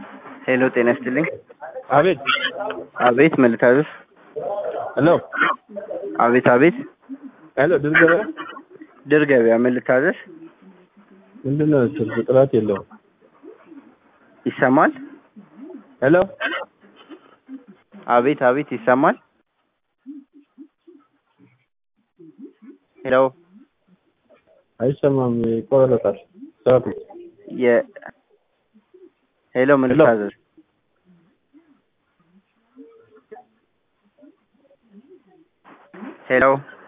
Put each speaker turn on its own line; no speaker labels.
ሄሎ ጤና ይስጥልኝ።
አቤት
አቤት ምን ልታዘዝ?
ሄሎ
አቤት አቤት
ሄሎ ድል ገበያ
ድር ገበያ ምን ልታዘዝ?
ምንድን ነው ስልክ ጥራት የለውም።
ይሰማል?
ሄሎ
አቤት አቤት ይሰማል? ሄሎ
አይሰማም፣ ይቆረጣል። ሰዓቱ
የ ሄሎ ምን
ሄሎ።
ልታዘዝ? ሄሎ